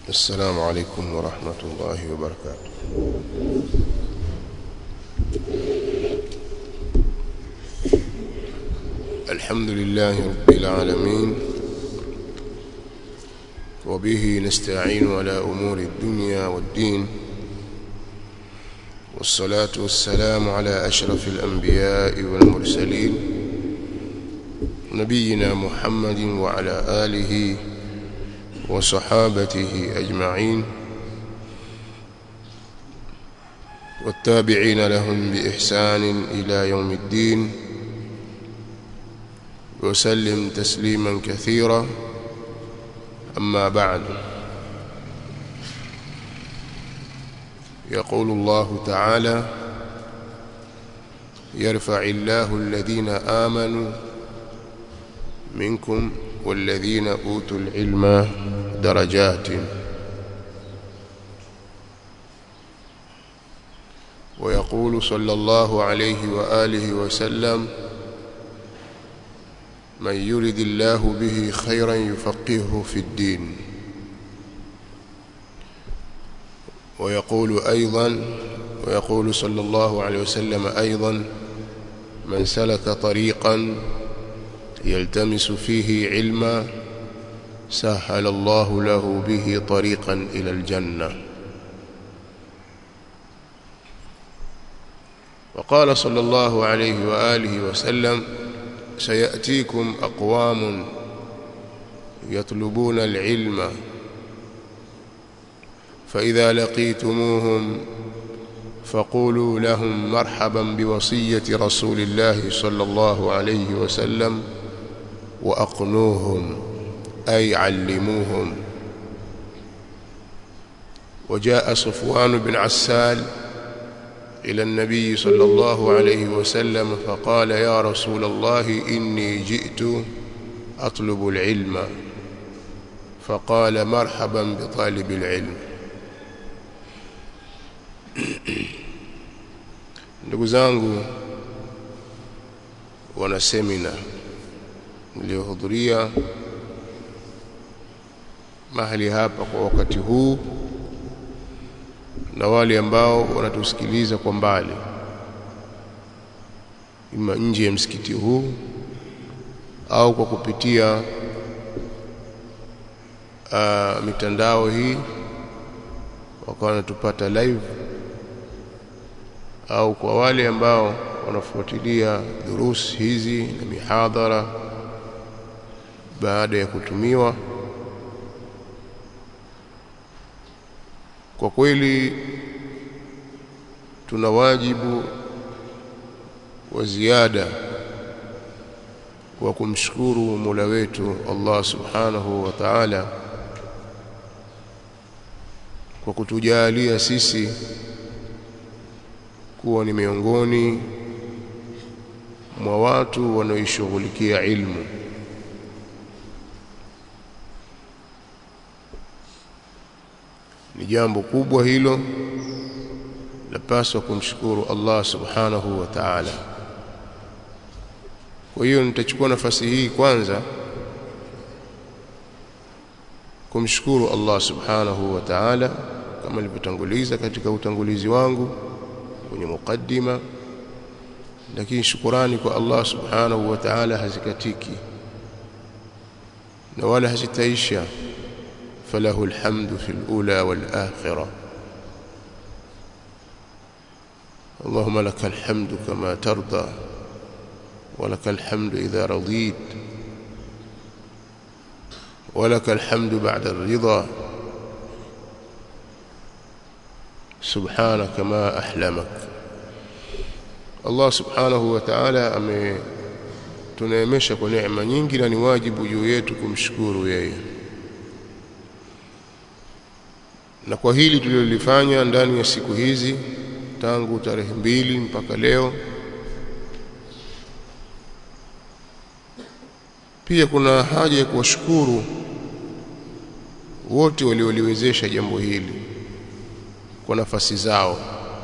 السلام عليكم ورحمة الله وبركاته الحمد لله رب العالمين وبه نستعين على أمور الدنيا والدين والصلاة والسلام على أشرف الأنبياء والمرسلين نبينا محمد وعلى آله وصحابته أجمعين والتابعين لهم بإحسان إلى يوم الدين وسلم تسليما كثيرا أما بعد يقول الله تعالى يرفع الله الذين آمنوا منكم والذين أوتوا العلم درجات ويقول صلى الله عليه وآله وسلم من يرد الله به خيرا يفقهه في الدين ويقول أيضا ويقول صلى الله عليه وسلم أيضا من سلك طريقا يلتمس فيه علما سهل الله له به طريقا إلى الجنة وقال صلى الله عليه وآله وسلم سيأتيكم أقوام يطلبون العلم فإذا لقيتموهم فقولوا لهم مرحبا بوصية رسول الله صلى الله عليه وسلم وأقنوهم أي علموهم وجاء صفوان بن عسال إلى النبي صلى الله عليه وسلم فقال يا رسول الله إني جئت أطلب العلم فقال مرحبا بطالب العلم ndugu zangu wana semina niliyohudhuria mahali hapa kwa wakati huu na wale ambao wanatusikiliza kwa mbali ima nje ya msikiti huu au kwa kupitia uh, mitandao hii wakawa wanatupata live au kwa wale ambao wanafuatilia durusi hizi na mihadhara baada ya kutumiwa kwa kweli tuna wajibu wa ziada wa kumshukuru Mola wetu Allah Subhanahu wa Ta'ala kwa kutujalia sisi kuwa ni miongoni mwa watu wanaoishughulikia ilmu ni jambo kubwa hilo lapaswa kumshukuru Allah subhanahu wa ta'ala kwa hiyo nitachukua nafasi hii kwanza kumshukuru Allah subhanahu wa ta'ala kama nilivyotanguliza katika utangulizi wangu kwenye mukaddima lakini shukurani kwa Allah subhanahu wa ta'ala hazikatiki na wala hazitaisha فله الحمد في الأولى والآخرة اللهم لك الحمد كما ترضى ولك الحمد إذا رضيت ولك الحمد بعد الرضا سبحانك ما أحلمك الله سبحانه وتعالى ametuneemesha kwa neema nyingi na ni wajibu juu yetu kumshukuru yeye na kwa hili tulilolifanya ndani ya siku hizi tangu tarehe mbili mpaka leo pia kuna haja ya kuwashukuru wote walioliwezesha jambo hili kwa nafasi zao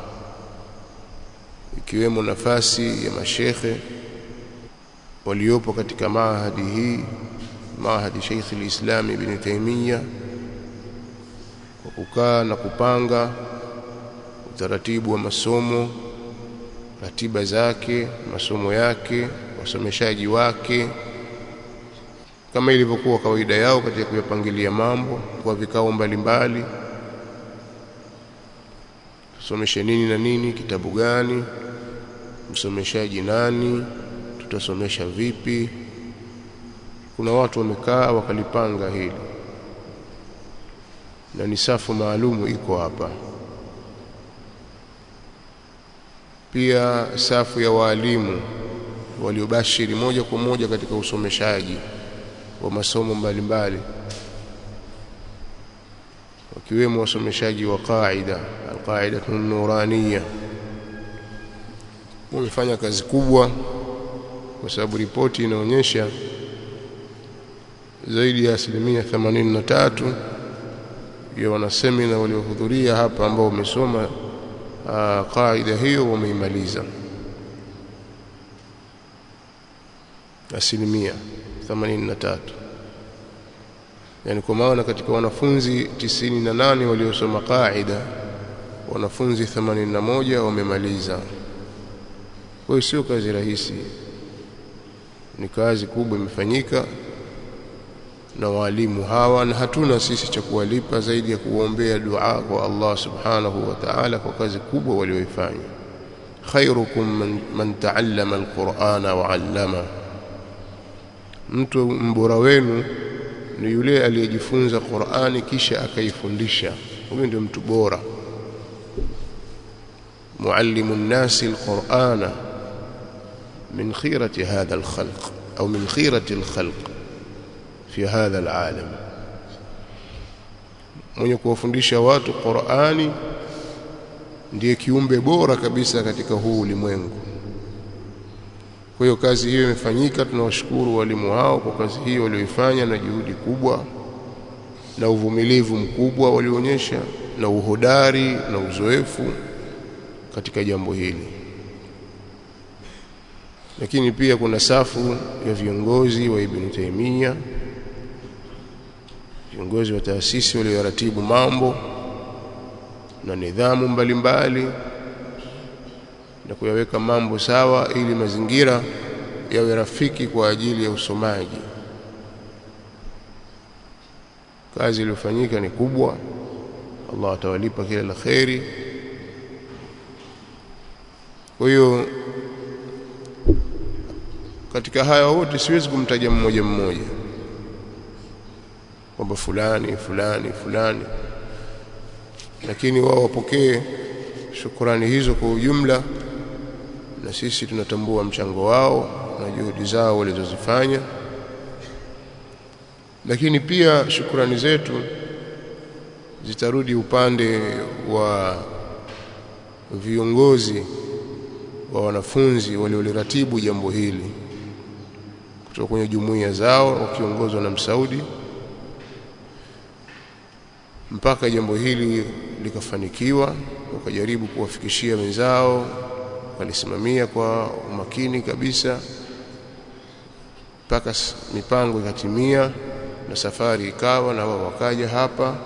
ikiwemo nafasi ya mashekhe waliopo katika maahadi hii maahadi Sheikh al-Islam Ibn Taymiyyah kwa kukaa na kupanga utaratibu wa masomo ratiba zake masomo yake wasomeshaji wake kama ilivyokuwa kawaida yao katika kuyapangilia mambo kwa vikao mbalimbali tusomeshe nini na nini kitabu gani msomeshaji nani tutasomesha vipi kuna watu wamekaa wakalipanga hili na ni safu maalumu iko hapa pia safu ya waalimu waliobashiri moja kwa moja katika usomeshaji wa masomo mbalimbali wakiwemo wasomeshaji wa qaida alqaida nuraniya wamefanya kazi kubwa kwa sababu ripoti inaonyesha zaidi ya asilimia 83 ya wanasemina waliohudhuria hapa ambao wamesoma qaida hiyo wameimaliza asilimia 83 yani kwa maana katika wanafunzi 98 waliosoma qaida wanafunzi 81 wamemaliza kwa hiyo sio kazi rahisi ni kazi kubwa imefanyika na walimu hawa na hatuna sisi cha kuwalipa zaidi ya kuombea dua kwa Allah subhanahu wa ta'ala kwa kazi kubwa walioifanya khairukum man, man ta'allama alqur'ana wa 'allama mtu mbora wenu ni yule aliyejifunza Qur'ani kisha akaifundisha huyo ndio mtu bora muallimu nnasi alqur'ana min khirati hadha alkhalq au min khirati alkhalq fi hadha alalam mwenye kuwafundisha watu Qur'ani ndiye kiumbe bora kabisa katika huu ulimwengu kwa hiyo kazi hiyo imefanyika tunawashukuru walimu hao kwa kazi hiyo walioifanya na juhudi kubwa na uvumilivu mkubwa walionyesha na uhodari na uzoefu katika jambo hili lakini pia kuna safu ya viongozi wa Ibn Taymiyyah viongozi wa taasisi walioratibu mambo na nidhamu mbalimbali mbali, na kuyaweka mambo sawa ili mazingira yawe rafiki kwa ajili ya usomaji kazi iliyofanyika ni kubwa Allah atawalipa kila la kheri kwa hiyo katika haya wote siwezi kumtaja mmoja mmoja kwamba fulani fulani fulani lakini wao wapokee shukurani hizo kwa ujumla na sisi tunatambua mchango wao na juhudi zao walizozifanya lakini pia shukurani zetu zitarudi upande wa viongozi wa wanafunzi walioliratibu jambo hili kutoka kwenye jumuiya zao wakiongozwa na Msaudi mpaka jambo hili likafanikiwa wakajaribu kuwafikishia wenzao walisimamia kwa umakini kabisa mpaka mipango ikatimia na safari ikawa na wao wakaja hapa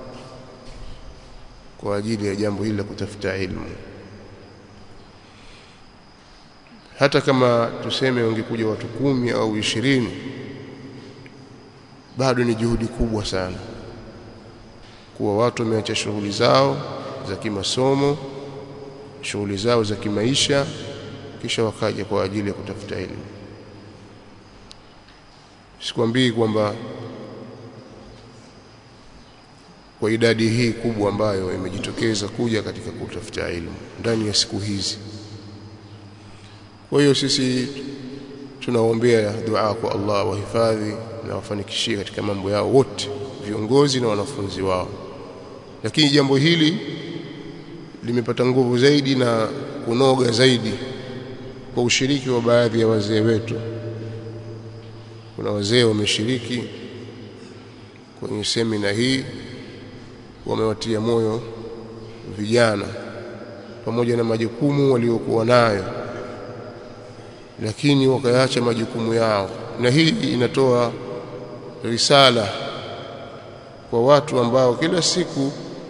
kwa ajili ya jambo hili la kutafuta ilmu hata kama tuseme wangekuja watu kumi au ishirini bado ni juhudi kubwa sana kuwa watu wameacha shughuli zao za kimasomo shughuli zao za kimaisha kisha wakaja kwa ajili ya kutafuta elimu sikwambii kwamba kwa idadi hii kubwa ambayo imejitokeza kuja katika kutafuta elimu ndani ya siku hizi kwa hiyo sisi tunaombea dua kwa Allah wahifadhi na wafanikishie katika mambo yao wote viongozi na wanafunzi wao lakini jambo hili limepata nguvu zaidi na kunoga zaidi kwa ushiriki wa baadhi ya wazee wetu kuna wazee wameshiriki kwenye semina hii wamewatia moyo vijana pamoja na majukumu waliokuwa nayo lakini wakayaacha majukumu yao na hii inatoa risala kwa watu ambao kila siku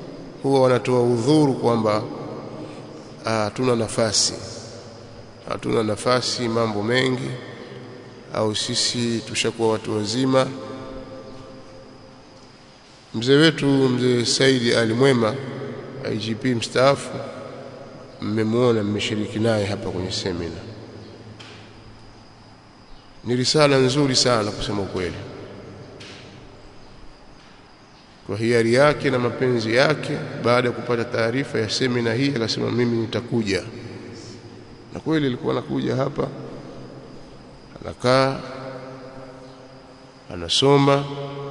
huwa wanatoa udhuru kwamba hatuna nafasi hatuna nafasi mambo mengi au sisi tushakuwa watu wazima mzee wetu mzee Saidi Ali Mwema IGP mstaafu mmemwona mmeshiriki naye hapa kwenye semina ni risala nzuri sana kusema ukweli kwa hiari yake na mapenzi yake baada ya kupata taarifa ya semina hii akasema mimi nitakuja na kweli alikuwa anakuja hapa anakaa anasoma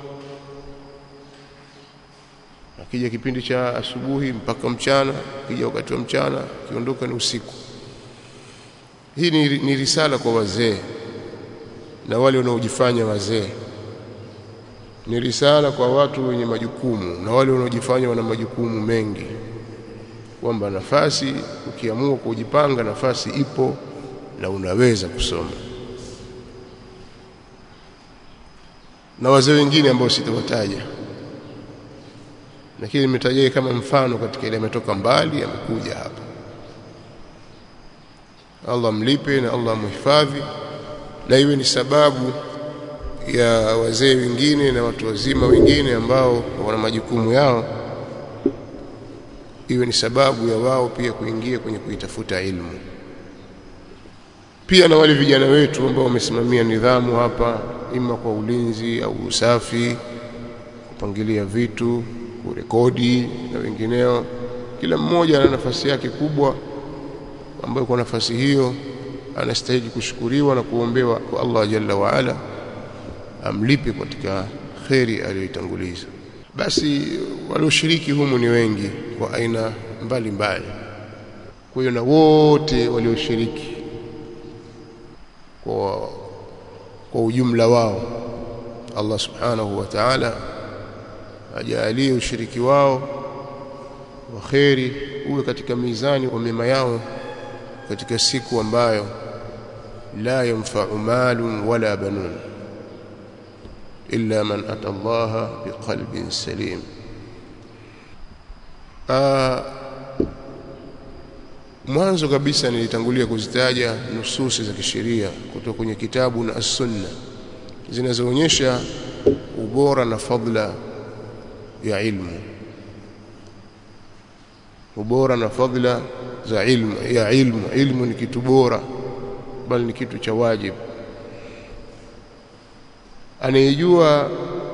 akija kipindi cha asubuhi mpaka mchana akija wakati wa mchana akiondoka ni usiku hii ni, ni risala kwa wazee na wale wanaojifanya wazee ni risala kwa watu wenye majukumu na wale wanaojifanya wana majukumu mengi kwamba nafasi ukiamua kujipanga nafasi ipo na unaweza kusoma na wazee wengine ambao sitawataja lakini nimetajia kama mfano katika ile ametoka mbali amekuja hapa Allah mlipe na Allah muhifadhi na iwe ni sababu ya wazee wengine na watu wazima wengine ambao wana majukumu yao iwe ni sababu ya wao pia kuingia kwenye kuitafuta ilmu pia na wale vijana wetu ambao wamesimamia nidhamu hapa ima kwa ulinzi au usafi kupangilia vitu kurekodi na wengineo kila mmoja ana nafasi yake kubwa ambayo kwa nafasi hiyo anastahili kushukuriwa na kuombewa kwa Allah jalla wa ala amlipe katika kheri aliyoitanguliza basi walioshiriki humu ni wengi kwa aina mbalimbali kwa hiyo na wote walioshiriki kwa kwa ujumla wao Allah subhanahu wa ta'ala ajalie ushiriki wao wa kheri uwe katika mizani wa mema yao katika siku ambayo la yanfa'u malun wala banun illa man ata Allah biqalbin salim mwanzo kabisa nilitangulia kuzitaja nususi za kisheria kutoka kwenye kitabu na as-sunna zinazoonyesha ubora na fadla ya ilmu ubora na fadla za ilmu ya ilmu ilmu ni kitu bora bali ni kitu cha wajibu anayejua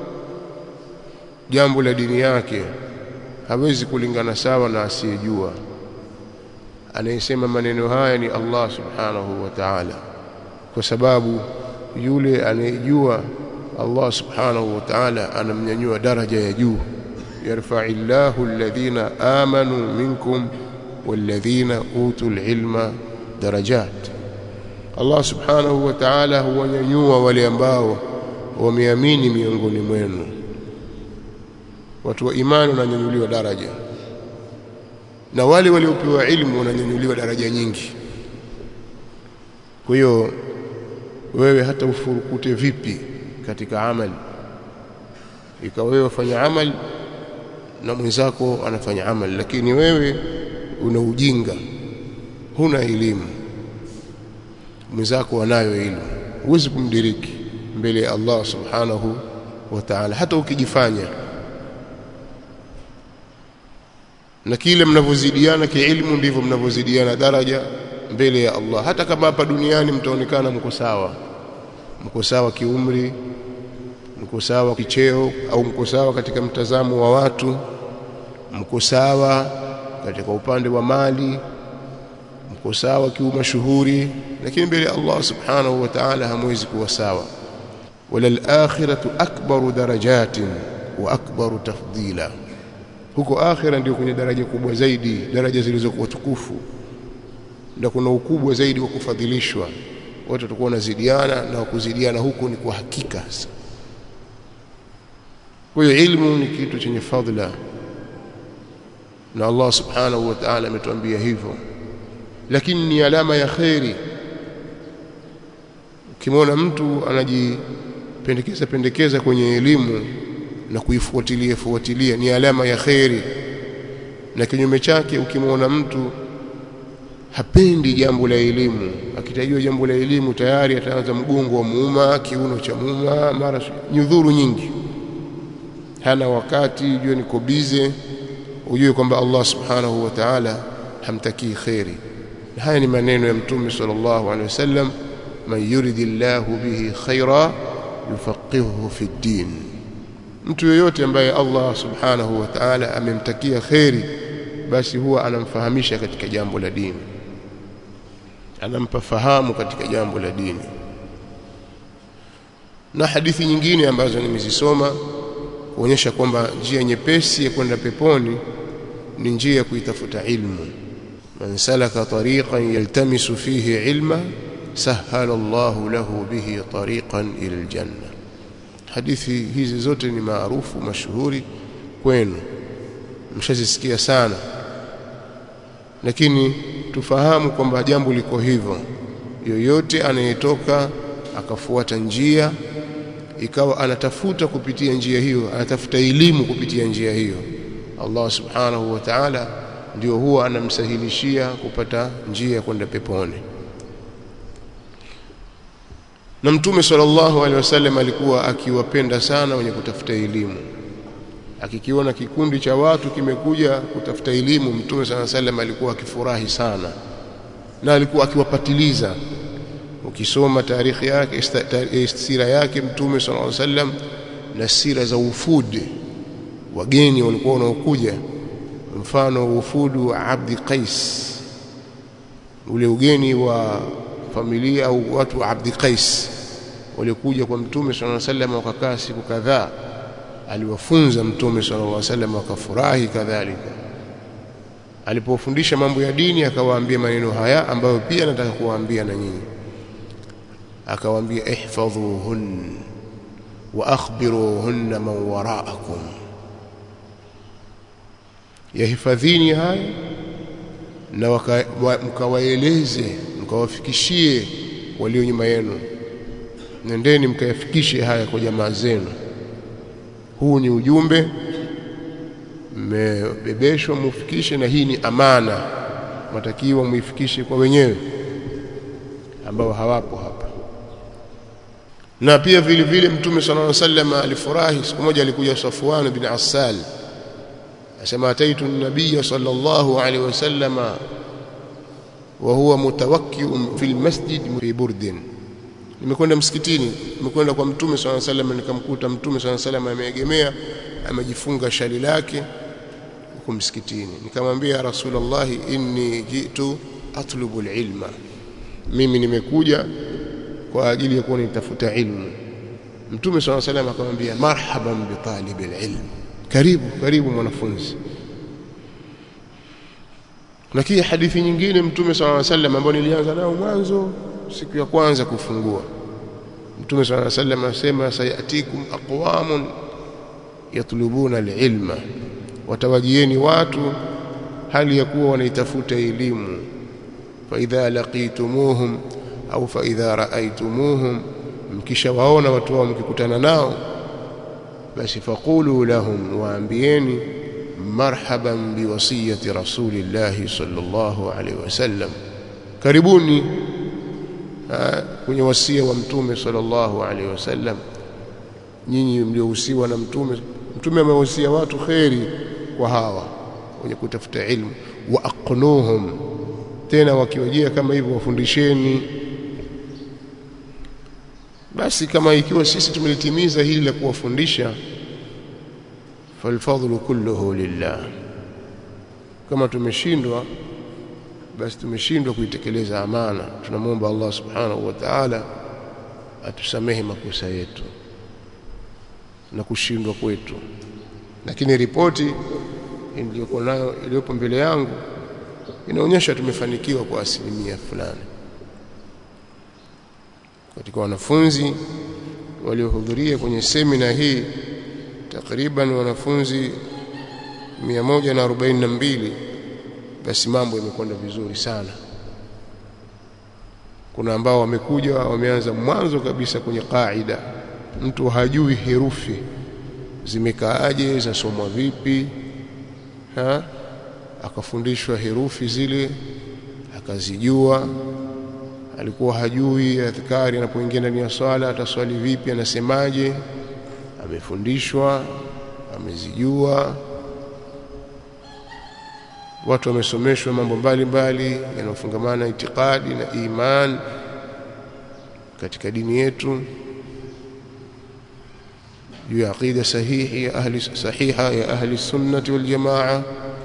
jambo la dini yake hawezi kulingana sawa na asiyejua anayesema maneno haya ni Allah subhanahu wa ta'ala kwa sababu yule anayejua Allah subhanahu wa ta'ala anamnyanyua daraja ya juu yarfa'illahu alladhina amanu minkum walladhina utul ilma darajat Allah subhanahu wa ta'ala huwanyanyua wale ambao wameamini miongoni mwenu watu wa imani wananyanyuliwa daraja na wale waliopewa ilmu wananyanyuliwa daraja nyingi kwa hiyo wewe hata ufurukute vipi katika amali ikawa wewe wafanya amali na mwenzako anafanya amali lakini wewe una ujinga huna elimu mwenzako anayo elimu huwezi kumdiriki mbele ya Allah subhanahu wa ta'ala hata ukijifanya na kile mnavyozidiana kiilmu ndivyo mnavyozidiana daraja mbele ya Allah hata kama hapa duniani mtaonekana mko sawa mko sawa kiumri mko sawa kicheo au mko sawa katika mtazamo wa watu mko sawa katika upande wa mali mko sawa kiumashuhuri lakini mbele ya Allah subhanahu wa ta'ala hamwezi kuwa sawa wala al-akhiratu akbaru darajatin wa akbaru tafdila huko akhira ndio kwenye daraja kubwa zaidi daraja zilizokuwa tukufu na kuna ukubwa zaidi wa kufadhilishwa watu watakuwa wanazidiana na kuzidiana huko ni kwa hakika kwa hiyo ilmu ni kitu chenye fadhila na Allah subhanahu wa ta'ala ametuambia hivyo lakini ni alama ya kheri ukimwona mtu anajipendekeza pendekeza kwenye elimu na kuifuatilia fuatilia ni alama ya kheri na kinyume chake ukimwona mtu hapendi jambo la elimu akitajua jambo la elimu tayari ataanza mgongo wa muuma kiuno cha muuma mara nyudhuru nyingi hana wakati ujue niko bize ujue kwamba Allah subhanahu wa ta'ala hamtakii khairi haya ni maneno ya mtume sallallahu alaihi wasallam man yuridillahu bihi khaira yufaqihuhu fi din mtu yoyote ambaye Allah subhanahu wa ta'ala amemtakia khairi basi huwa anamfahamisha katika jambo la dini anampa fahamu katika jambo la dini na hadithi nyingine ambazo nimezisoma kuonyesha kwamba njia nyepesi ya kwenda peponi ni njia ya kuitafuta ilmu man salaka tariqan yaltamisu fihi ilma sahala Allahu lahu bihi tariqan ila aljanna hadithi hizi zote ni maarufu mashuhuri kwenu mshazisikia sana lakini tufahamu kwamba jambo liko hivyo yoyote anayetoka akafuata njia ikawa anatafuta kupitia njia hiyo anatafuta elimu kupitia njia hiyo Allah subhanahu wa ta'ala ndio huwa anamsahilishia kupata njia ya kwenda peponi na mtume sallallahu alaihi wasallam alikuwa akiwapenda sana wenye kutafuta elimu akikiona kikundi cha watu kimekuja kutafuta elimu mtume sallallahu alaihi wasallam alikuwa akifurahi sana na alikuwa akiwapatiliza ukisoma tarikhi yake sira yake mtume sallallahu alaihi wasallam na sira za ufudi wageni walikuwa wanaokuja mfano ufudu wa Abdi Qais ule ugeni wa familia au watu wa Abdi Qais waliokuja kwa mtume sallallahu alaihi wasallam wakakaa siku kadhaa aliwafunza mtume sallallahu alaihi wasallam wakafurahi kadhalika alipofundisha mambo ya dini akawaambia maneno haya ambayo pia nataka kuwaambia na nyinyi akawaambia ihfadhuhun wa akhbiruhunna man waraakum yahifadhini haya na mkawaeleze mkawafikishie walio nyuma yenu nendeni mkayafikishe haya kwa jamaa zenu huu ni ujumbe mmebebeshwa mufikishe na hii ni amana matakiwa muifikishe kwa wenyewe ambao hawapo hapa na pia vile vile mtume sallallahu alaihi wasallam alifurahi siku moja alikuja Safwan bin Assal asema ataitu an-nabiy sallallahu alaihi wasallam wa huwa mutawakki'un fil masjid fi burdin nimekwenda msikitini nimekwenda kwa mtume sallallahu alaihi wasallam nikamkuta mtume sallallahu alaihi wasallam ameegemea amejifunga shali lake huko msikitini nikamwambia rasulullah inni jitu atlubu alilma mimi nimekuja kwa ajili ya kuwa nitafuta ilmu mtume swalla salam akamwambia marhaban bi talibil ilm karibu karibu mwanafunzi na kia hadithi nyingine mtume swalla salam ambayo nilianza nayo mwanzo siku ya kwanza kufungua mtume swalla salam asema sayatikum aqwamun yatlubuna alilma watawajieni watu hali ya kuwa wanaitafuta elimu fa idha laqitumuhum au fa idha raaitumuhum mkishawaona watu wao mkikutana nao basi faqulu lahum waambieni marhaban biwasiyati rasulillahi sallallahu alaihi wasallam karibuni kwenye wasia wa mtume sallallahu alaihi wasallam nyinyi mliohusiwa na mtume mtume amewahusia watu kheri kwa hawa wenye kutafuta ilmu wa aqnuhum tena wakiwajia kama hivyo wafundisheni basi kama ikiwa sisi tumelitimiza hili la kuwafundisha falfadhlu kulluhu lillah kama tumeshindwa basi tumeshindwa kuitekeleza amana tunamwomba Allah subhanahu wa ta'ala atusamehe makosa yetu na kushindwa kwetu lakini ripoti iliyokuwa nayo iliyopo mbele yangu inaonyesha tumefanikiwa kwa asilimia fulani katika wanafunzi waliohudhuria kwenye semina hii takriban wanafunzi 142 basi mambo yamekwenda vizuri sana kuna ambao wamekuja wameanza mwanzo kabisa kwenye kaida mtu hajui herufi zimekaaje zasomwa vipi ha akafundishwa herufi zile akazijua alikuwa hajui adhkari anapoingia ndani ya swala ataswali vipi anasemaje amefundishwa amezijua watu wamesomeshwa mambo mbalimbali yanayofungamana itikadi na iman katika dini yetu juu ya aqida sahihi ya ahli sahiha ya ahli sunnati wal jamaa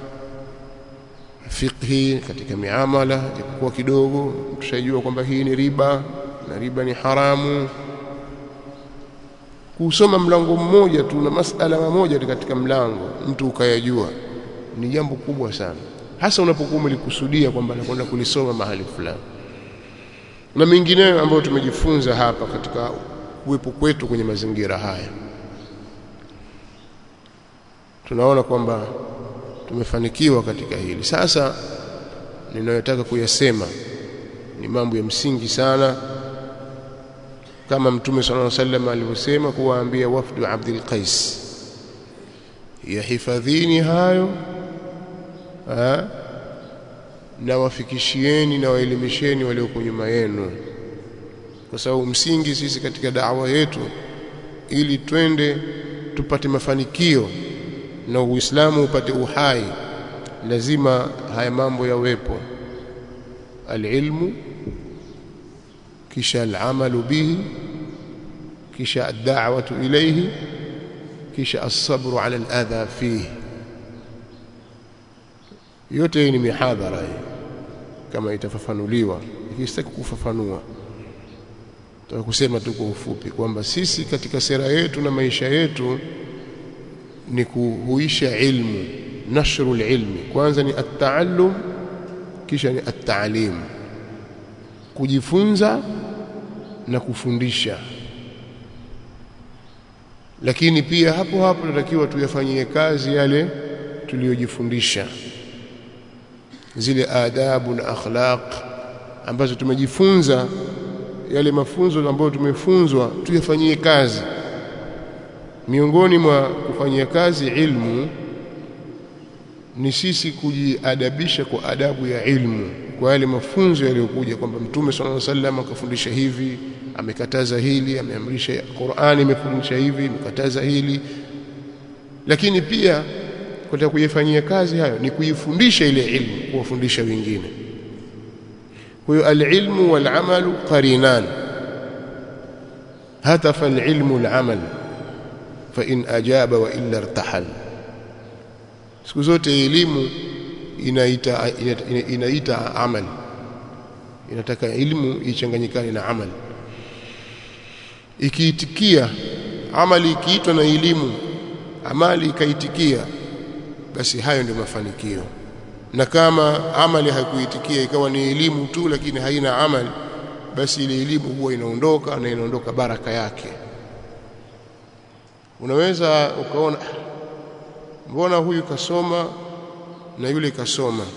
fiqhi katika miamala japokuwa kidogo tushajua kwamba hii ni riba na riba ni haramu kusoma mlango mmoja tu na masala mamoja katika mlango mtu ukayajua ni jambo kubwa sana hasa unapokuwa umelikusudia kwamba nakwenda kulisoma mahali fulani na mengineyo ambayo tumejifunza hapa katika uwepo kwetu kwenye mazingira haya tunaona kwamba tumefanikiwa katika hili sasa ninayotaka kuyasema ni mambo ya msingi sana kama mtume sallallahu alaihi wasallam alivyosema kuwaambia wafdu Abdul Qais yahifadhini hayo ha? na wafikishieni na waelimisheni walioko nyuma yenu kwa sababu msingi sisi katika dawa yetu ili twende tupate mafanikio na Uislamu upate uhai lazima haya mambo yawepo alilmu kisha alamalu bihi kisha ad-da'watu ilayhi kisha as-sabru 'ala al-adha fihi yote hii ni mihadhara hii kama itafafanuliwa ikistaki kufafanua Nataka kusema tu kwa ufupi kwamba sisi katika sera yetu na maisha yetu ni kuhuisha ilmu nashru ilmi kwanza ni at-taallum kisha ni at-ta'lim kujifunza na kufundisha lakini pia hapo hapo tunatakiwa tuyafanyie kazi yale tuliyojifundisha zile adabu na akhlaq ambazo tumejifunza yale mafunzo ambayo tumefunzwa tuyafanyie kazi miongoni mwa kufanyia kazi ilmu ni sisi kujiadabisha kwa adabu ya ilmu kwa yale mafunzo yaliyokuja kwamba mtume sallallahu alaihi wasallam akafundisha hivi amekataza hili ameamrisha Qur'ani imefundisha hivi imekataza hili lakini pia katika kuyafanyia kazi hayo ni kuifundisha ile ilmu kuwafundisha wengine kwa hiyo alilmu walamalu qarinan hatafa alilmu alamal fa in ajaba wa illa irtahal siku zote elimu inaita inaita, inaita amali inataka elimu ichanganyikane na amali ikiitikia amali ikiitwa na elimu amali ikaitikia basi hayo ndio mafanikio na kama amali haikuitikia ikawa ni elimu tu lakini haina amali basi ile elimu huwa inaondoka na inaondoka baraka yake unaweza ukaona mbona huyu kasoma na yule kasoma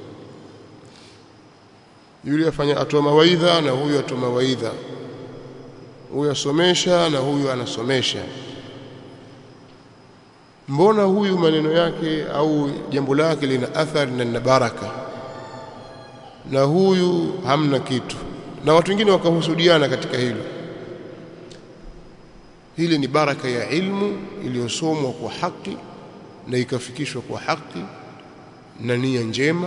yule afanya atoa mawaidha na huyu atoa mawaidha huyu asomesha na huyu anasomesha mbona huyu maneno yake au jambo lake lina athari na lina baraka na huyu hamna kitu na watu wengine wakahusudiana katika hilo hili ni baraka ya ilmu iliyosomwa kwa haki na ikafikishwa kwa haki na nia njema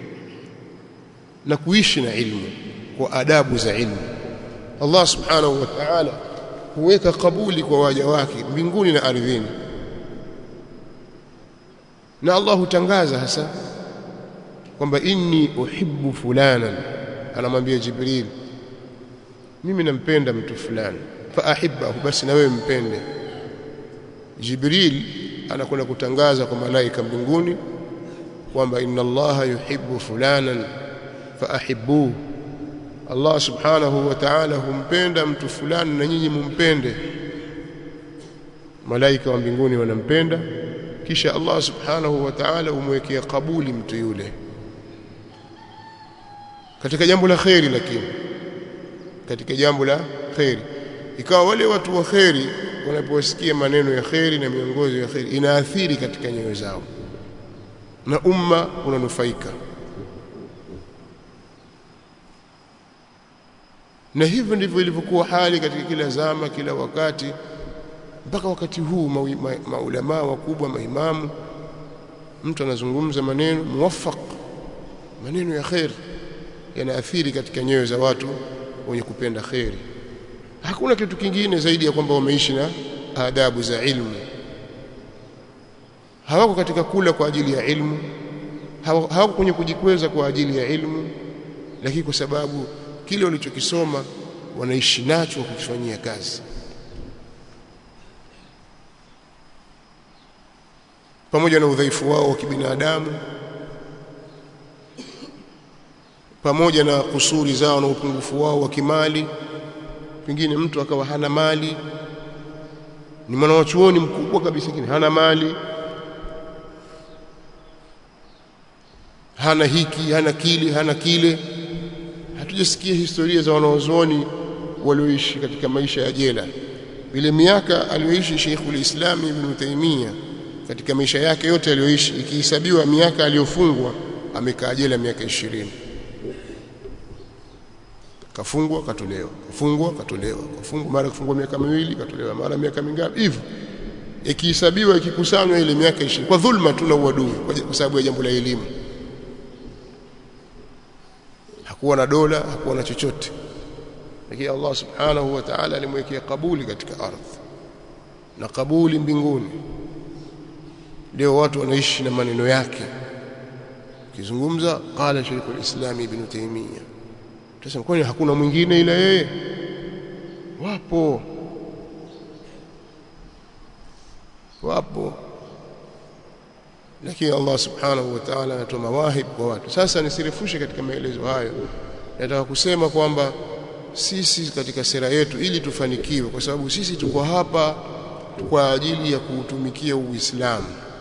na kuishi na ilmu kwa adabu za ilmu Allah subhanahu wa ta'ala huweka kabuli kwa waja wake mbinguni na ardhini na Allah hutangaza hasa kwamba inni uhibbu fulanan anamwambia Jibril mimi nampenda mtu fulani fa ahibbahu basi na wewe mpende Jibril anakwenda kutangaza kwa malaika mbinguni kwamba inna Allaha yuhibbu fulanan fa ahibbuhu Allah subhanahu wa ta'ala humpenda mtu fulani na nyinyi mumpende malaika wa mbinguni wanampenda kisha Allah subhanahu wa ta'ala umwekea kabuli mtu yule katika jambo la khairi lakini katika jambo la khairi ikawa wale watu wa khairi wanaposikia maneno ya khairi na miongozo ya khairi inaathiri katika nyoyo zao na umma unanufaika na hivyo ndivyo ilivyokuwa hali katika kila zama kila wakati mpaka wakati huu maulamaa ma, wakubwa maimamu mtu anazungumza maneno muwaffaq maneno ya khair yanaathiri katika nyoyo za watu wenye kupenda khairi hakuna kitu kingine zaidi ya kwamba wameishi na adabu za ilmu hawako katika kula kwa ajili ya ilmu hawako kwenye kujikweza kwa ajili ya ilmu lakini kwa sababu kile walichokisoma wanaishi nacho kukifanyia kazi pamoja na udhaifu wao wa kibinadamu pamoja na kusuri zao na upungufu wao wa kimali pengine mtu akawa hana mali ni mwanachuoni mkubwa kabisa lakini hana mali hana hiki hana kile hana kile hatujasikia historia za wanaozuoni walioishi katika maisha ya jela ile miaka aliyoishi Sheikhul Islam Ibn Taymiyyah katika maisha yake yote aliyoishi ikihesabiwa miaka aliyofungwa amekaa jela miaka ishirini kafungwa katolewa kafungwa katolewa kafungwa mara kafungwa miaka miwili katolewa mara miaka mingapi hivyo ikihesabiwa ikikusanywa ile miaka 20 kwa dhulma tu na uadui kwa sababu ya jambo la elimu hakuwa na dola hakuwa na chochote lakini Allah subhanahu wa ta'ala alimwekea kabuli katika ardhi na kabuli mbinguni leo watu wanaishi na maneno yake ukizungumza qala Sheikhul Islam Ibn Taymiyyah Tunasema kwani hakuna mwingine ila yeye? Wapo. Wapo. Lakini Allah Subhanahu wa Ta'ala anatoa mawahib kwa watu. Sasa nisirefushe katika maelezo hayo. Nataka kusema kwamba sisi katika sera yetu ili tufanikiwe kwa sababu sisi tuko hapa kwa ajili ya kuutumikia Uislamu